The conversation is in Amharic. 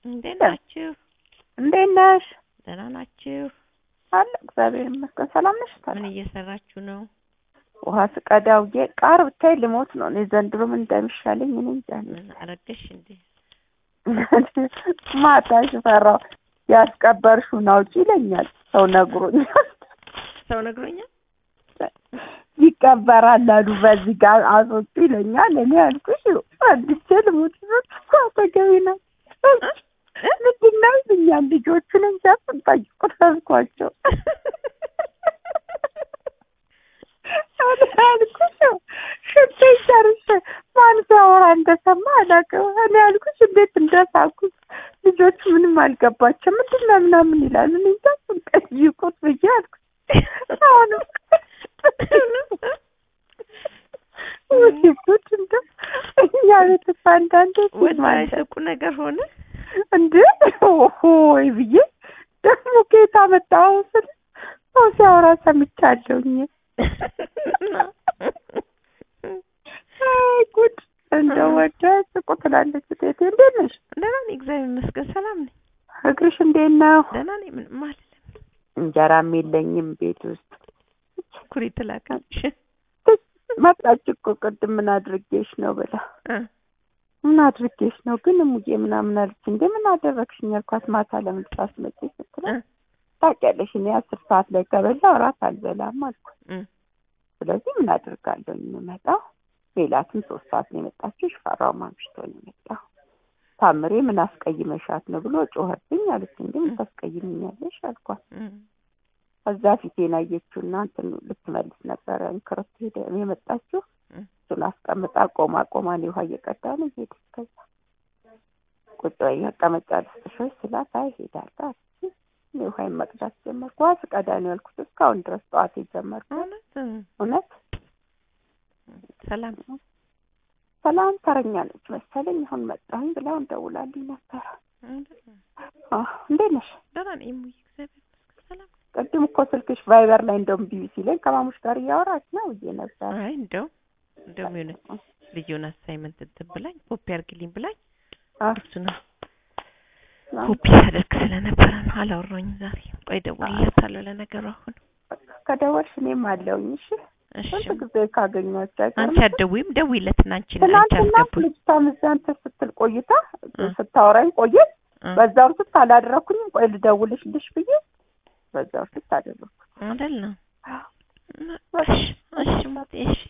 እንዴት ናችሁ? እንዴት ነሽ? ደህና ናችሁ? አለ እግዚአብሔር ይመስገን። ሰላም ነሽ? ምን እየሰራችሁ ነው? ውሃ ስቀዳ ውዬ ቃር ብታይ ልሞት ነው። እኔ ዘንድሮ ምን እንደሚሻለኝ እኔ እንጃ። ምን አረገሽ እንዴ? ማታ ሽፈራው ያስቀበርሽውን አውጪ ይለኛል። ሰው ነግሮኛል። ሰው ነግሮኛል። ይቀበራል አሉ በዚህ ጋር አስወጡ ይለኛል። እኔ ያልኩሽ አዲቼ ልሞት ነው እኮ አጠገቤ ናቸው። ምንድን ነው ይሉኛል ልጆቹን እንጃ ስንጠይቁ ተዝኳቸው ያልኩሽ ሽንቴ ጨርሼ ማን ሲያወራ እንደሰማ አላውቅም። እኔ ያልኩሽ እንዴት እንደሳኩት ልጆቹ ምንም አልገባቸው ምንድን ነው ምናምን ይላሉ። እኔ እንጃ ስንጠይቁት ብዬ አልኩሽ አሁንም ውይጉድ እንደ እኛ ቤተሰብ አንዳንዴ ወደ አይሰቁ ነገር ሆነ እንዴ ሆይ ብዬ ደግሞ ጌታ መጣሁ ስል ሰው ሲያወራ ሰምቻለሁኝ። ጉድ እንደው ወደ ስቁ ትላለች ቴቴ። እንዴት ነሽ? ደህና ነኝ፣ እግዚአብሔር ይመስገን ሰላም ነኝ። እግርሽ እንዴት ነው? ደህና ነኝ፣ ምንም አልልም። እንጀራም የለኝም ቤት ውስጥ። ኩሪት ላከልሽ መጣች እኮ ቅድም ምን አድርጌሽ ነው ብላ ምን አድርጌሽ ነው ግን እሙዬ ምናምን አለች። እንዴ ምን አደረግሽኝ አልኳት። ማታ ለምን ሳትመጪ ስትለኝ ታውቂያለሽ እኔ አስር ሰዓት ላይ ከበላሁ እራት አልበላም አልኳት። ስለዚህ ምን አድርጋለሁ የምመጣው ሌላትም ሶስት ሰዓት ነው የመጣችው። ሽፈራው ማምሽቶ ነው የመጣው። ታምሬ ምን አስቀይመሻት ነው ብሎ ጮኸብኝ አለች። እንዴ ምን ታስቀይምኛለሽ አልኳት። ከዛ ፊቴን አየችውና እንትን ልትመልስ ነበረ እንክርት ሄደ የመጣችው እሱን አስቀምጣ ቆማ ቆማ እኔ ውሃ እየቀዳ ነው ሄደች። ከዛ ቁጭ በይ መቀመጫ ልስጥሽ ወይ ስላት አይ ሄዳለሁ አለች። እኔ ውሃዬን መቅዳት ጀመርኩ። ውሃ ስቀዳ ነው ያልኩት እስካሁን ድረስ ጠዋት የጀመርኩ እውነት ሰላም ሰላም ተረኛ ነች መሰለኝ። አሁን መጣሁኝ ብላ እንደውላልኝ ነበረ። እንዴት ነሽ? ደህና ነኝ እሙዬ፣ እግዚአብሔር ይመስገን ሰላም። ቅድም እኮ ስልክሽ ቫይበር ላይ እንደውም ቢቢ ሲለኝ ከማሙሽ ጋር እያወራች ነው ብዬ ነበር። አይ እንደው እንደውም የሆነ ልዩን አሳይመንት እንትን ብላኝ ኮፒ አድርግልኝ ብላኝ እሱ ነው ኮፒ ያደርግ ስለነበረ ነው አላወራሁኝም ዛሬ። ቆይ እደውልለታለሁ ለነገሩ አሁን ከደወልሽ እኔም አለውኝ። እሺ እሺ ስንት ጊዜ ካገኟቸው አይቀርም። አንቺ አትደውይም? ደውይለትና አንቺ አንቺ ትናንትና አስገቡኝ። ልጅቷ እዚያ እንትን ስትል ቆይታ ስታወራኝ ቆየት። በዛው ስት አላደረኩኝም። ቆይ ልደውልሽልሽ ብዬ በዛው ስት አደረኩ። አይደል ነው። እሺ እሺ እሺ